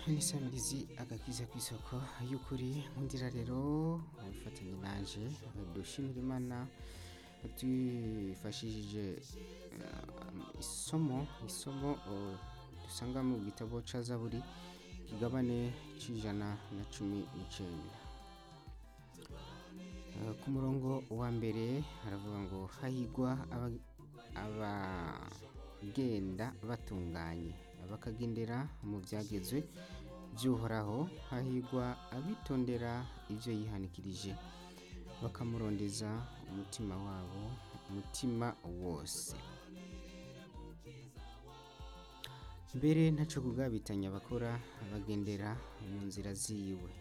n'isamirizi agakiza ku isoko y'ukuri nkundira rero wifatanye nanje dushimira imana twifashishije eh, isomo isomo eh, dusanga mu gitabo ca zaburi kigabane c'ijana na cumi n'icenda Eh, ku murongo wa mbere haravuga ngo hahigwa aba- abagenda batunganye bakagendera mu byagezwe by'uhoraho hahigwa abitondera ibyo yihanikirije bakamurondeza umutima wabo umutima wose mbere ntaco kugabitanya bakora bagendera mu nzira ziwe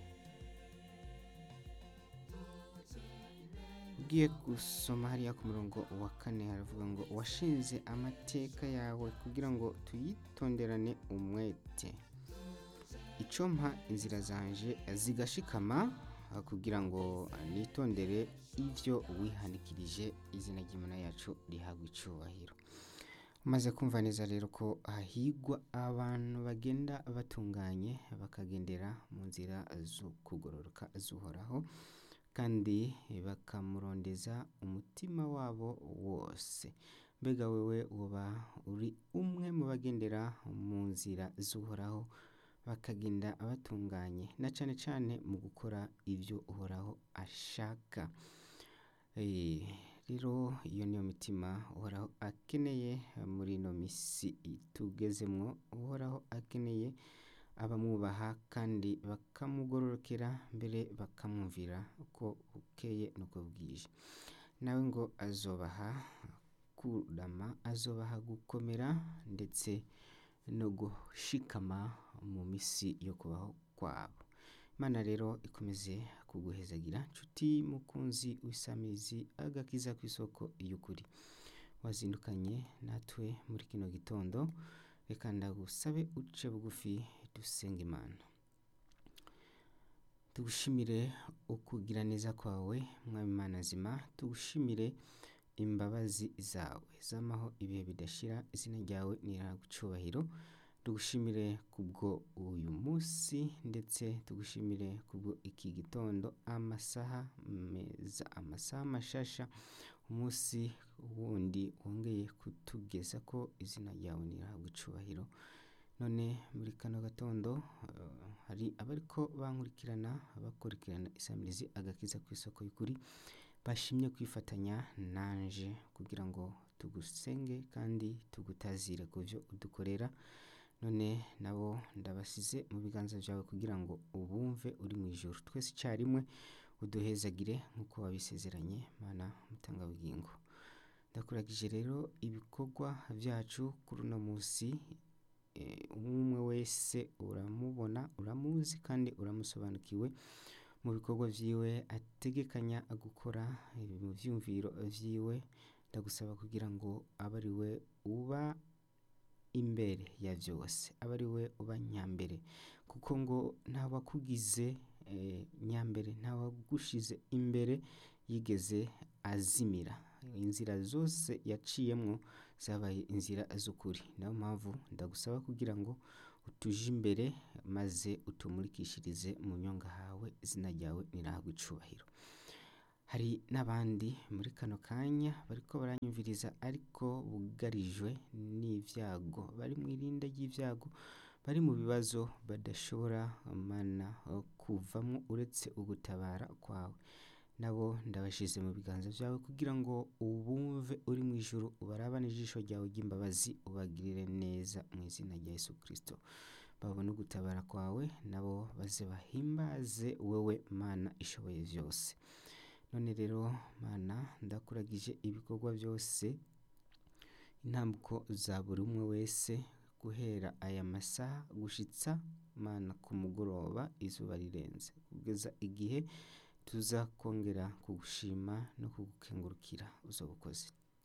ugiye gusoma hariya ku murongo wa kane haravuga ngo washinze amateka yawe kugira ngo tuyitonderane umwete icompa inzira zanje zigashikama ah, kugira ngo nitondere ivyo wihanikirije izina ry'imana yacu rihabwa icubahiro umaze kumva neza rero ko hahigwa abantu bagenda batunganye bakagendera mu nzira zo kugororoka z'uhoraho kandi bakamurondeza umutima wabo wose mbega wewe uba uri umwe mu bagendera mu nzira z'uhoraho bakagenda batunganye na cane cane mu gukora ibyo uhoraho ashaka Eh, rero iyo niyo mitima uhoraho akeneye muri ino misi tugezemwo uhoraho akeneye abamwubaha kandi bakamugororokera mbere bakamwumvira uko bukeye nuko bwije nawe ngo azobaha kurama azobaha gukomera ndetse no gushikama mu misi yo kubaho kwabo imana rero ikomeze kuguhezagira nshuti mukunzi w'isamizi agakiza ku isoko y'ukuri wazindukanye natwe muri kino gitondo reka ndagusabe uce bugufi dusenga imana tugushimire ukugira neza kwawe mwami imana zima tugushimire imbabazi zawe zamaho ibihe bidashira izina ryawe niragucubahiro tugushimire kubwo uyu munsi ndetse tugushimire kubwo iki gitondo amasaha meza amasaha mashasha umunsi wundi wongeye kutugeza ko izina ryawe nirahabwa icubahiro none muri kano gatondo eh, hari abariko bankurikirana bakurikirana isamirizi agakiza ku isoko y'ukuri bashimye kwifatanya nanje kugira ngo tugusenge kandi tugutazire ku byo udukorera none nabo ndabasize mu biganza byawe kugira ngo ubumve uri mu ijoro twese icyarimwe uduhezagire nk'uko wabisezeranye mana mutangabugingo ndakuragije rero ibikorwa byacu kuri uno munsi eh, umwe umwe wese uramubona uramuzi kandi uramusobanukiwe mu bikorwa vyiwe ategekanya gukora eh, mu vyumviro vyiwe ndagusaba kugira ngo abe ari we uba imbere ya byose abe ari we uba nyambere kuko ngo ntawakugize eh, nyambere ntawagushize imbere yigeze azimira inzira zose yaciyemwo zabaye inzira z'ukuri niyo mpamvu ndagusaba kugira ngo utuje imbere maze utumurikishirize mu nyonga hawe izina ryawe nirahabwa icubahiro hari n'abandi muri kano kanya bariko baranyumviriza ariko bugarijwe n'ivyago bari mu irinda ry'ivyago bari mu bibazo badashobora mana kuvamwo uretse ugutabara kwawe nabo ndabashize mu biganza vyawe kugira ngo ubumve uri mu ijuru ubarabane ijisho ryawe ry'imbabazi ubagirire neza mu izina rya yesu kristo babone ugutabara kwawe nabo baze bahimbaze wewe mana ishoboye vyose none rero mana ndakuragije ibikorwa byose intambuko za buri umwe wese guhera aya masaha gushitsa mana ku mugoroba izuba rirenze kugeza igihe tuza kongera kugushima no kugukengurukira uzobukoze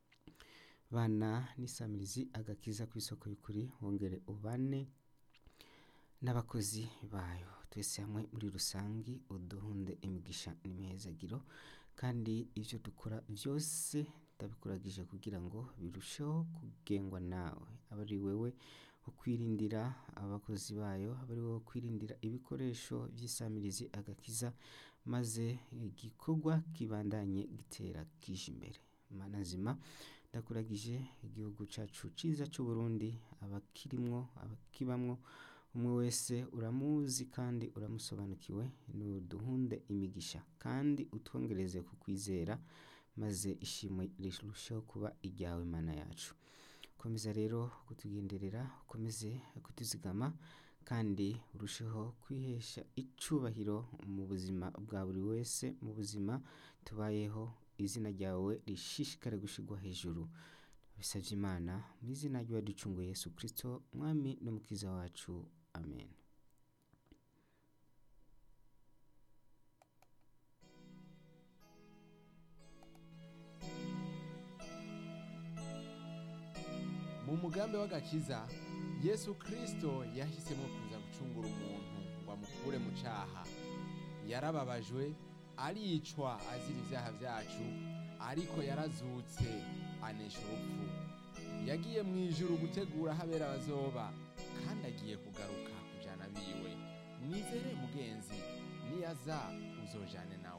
bana n'isamirizi agakiza ku isoko y'ukuri wongere ubane n'abakozi bayo twese hamwe muri rusangi uduhunde imigisha n'imihezagiro kandi ivyo dukora vyose ndabikuragije kugira ngo birusheho kugengwa nawe abe ari wewe kwirindira abakozi bayo abe ari wo kwirindira ibikoresho by'isamirizi agakiza maze igikorwa kibandanye gitera kije imbere mana nzima ndakuragije igihugu cyacu cyiza cy'u Burundi abakirimwo abakibamwo umwe wese uramuzi kandi uramusobanukiwe nuduhunde imigisha kandi utwongereze ku kwizera maze ishimwe rirusheho kuba iryawe mana yacu komeza rero kutugenderera ukomeze kutuzigama kandi urusheho kwihesha icubahiro mu buzima bwa buri wese mu buzima tubayeho izina ryawe rishishikare gushigwa hejuru bisabye imana mu izina ry'uwaducunguye yesu kirisito umwami n'umukiza wacu amen mu mugambi w'agakiza yesu kirisito yahisemo kuza gucungura umuntu ngo amukure mu cyaha yarababajwe aricwa azira ibyaha byacu ariko yarazutse anesha urupfu yagiye mu ijuru gutegura aho abera bazoba kandi agiye kugaruka kujyana biwe mwizere mugenzi niyaza uzojane nawe